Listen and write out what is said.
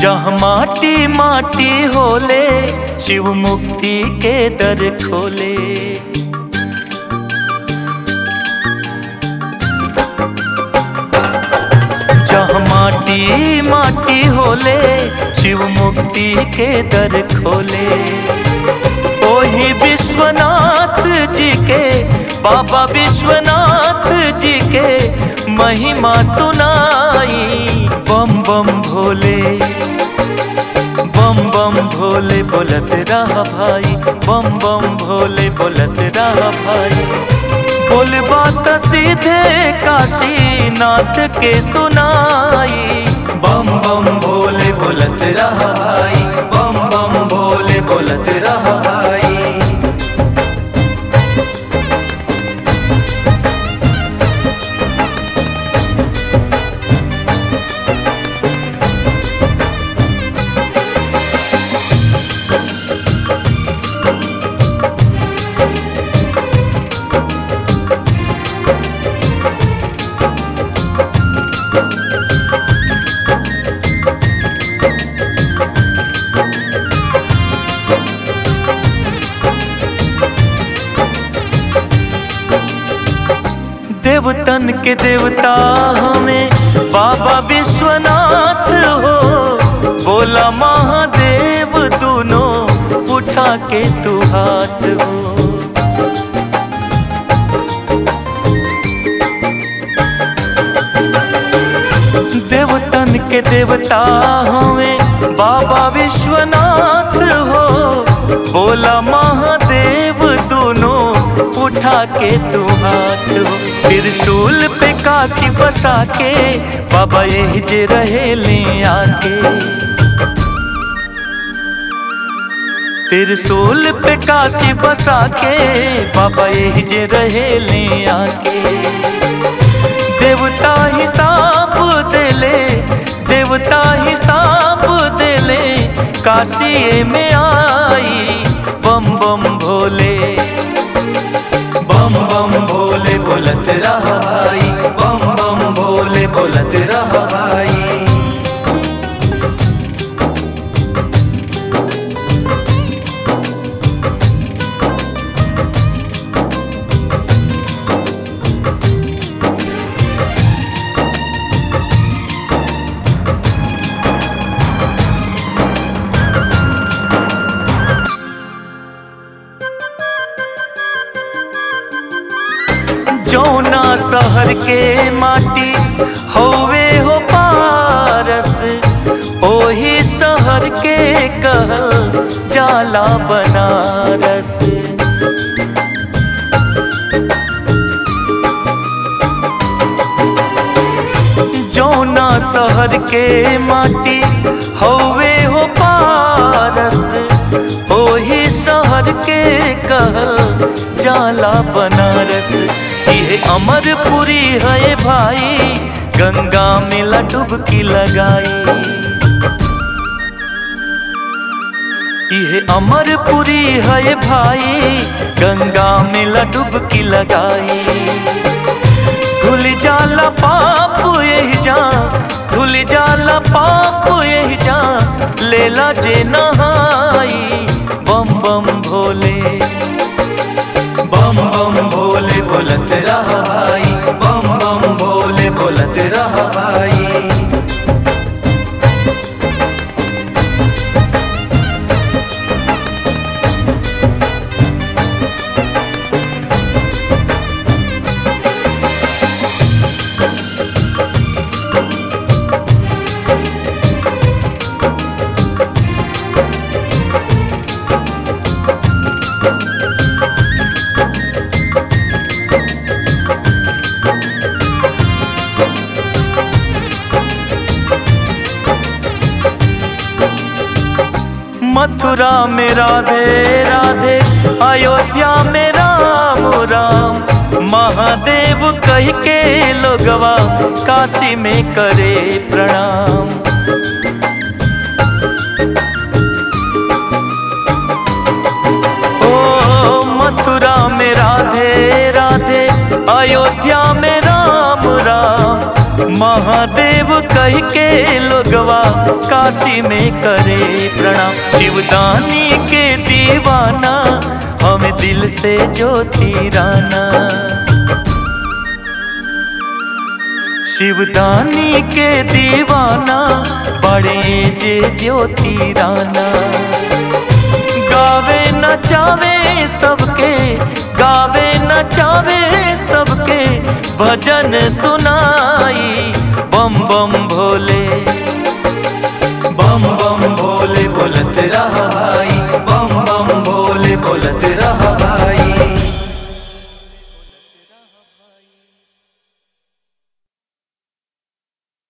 जहाँ माटी माटी होले शिव मुक्ति के दर खोले जहाँ माटी माटी होले शिव मुक्ति के दर खोले ओही विश्वनाथ जी के बाबा विश्वनाथ जी के महिमा सुनाई बम बम भोले बम बम भोले बोलत रहा भाई बम बम भोले बोलत रहा भाई बोल बात सीधे काशी नाथ के सुनाई बम बम भोले बोलत रहा भाई बम बम भोले बोलत रहा भाई देवतन के देवता हमें बाबा विश्वनाथ हो बोला महादेव दोनों उठा के तू हाथ हो देवतन के देवता हमें बाबा विश्वनाथ हो बोला महादेव दोनों उठा के तू हाथ हो त्रिशूल पे काशी बसा के बाबा यही जे रहे ले आके त्रिशूल पे काशी बसा के बाबा यही जे रहे ले आके देवता हिसाब देले देवता हिसाब देले काशी में आई बम बम भोले बम बम भोले बोलत रहा भाई बम बम भोले बोलत रहा भाई जौना शहर के माटी होवे हो पारस ओही शहर के कहल जाला बनारस जौना शहर के माटी होवे हो पारस ओही शहर के कहल जाला बनारस ये अमरपुरी है भाई गंगा में डुबकी लगाई ये अमरपुरी है भाई गंगा में डुबकी लगाई धुल जाला पाप यही जा धुल जाला पाप यही जा लेला जे नहाई बम बम भोले बम बम भोले बोलत रहा भाई बम बम भोले बोलत रहा भाई मथुरा में राधे राधे अयोध्या में राम राम महादेव कह के लोगवा काशी में करे प्रणाम ओ मथुरा में राधे राधे अयोध्या में राम राम महादेव कह के लोगवा काशी में करे प्रणाम शिवदानी के दीवाना हम दिल से ज्योति राना शिवदानी के दीवाना बड़े जे ज्योति राना गावे नचावे सबके गावे नचावे सबके भजन सुनाई बम बम भोले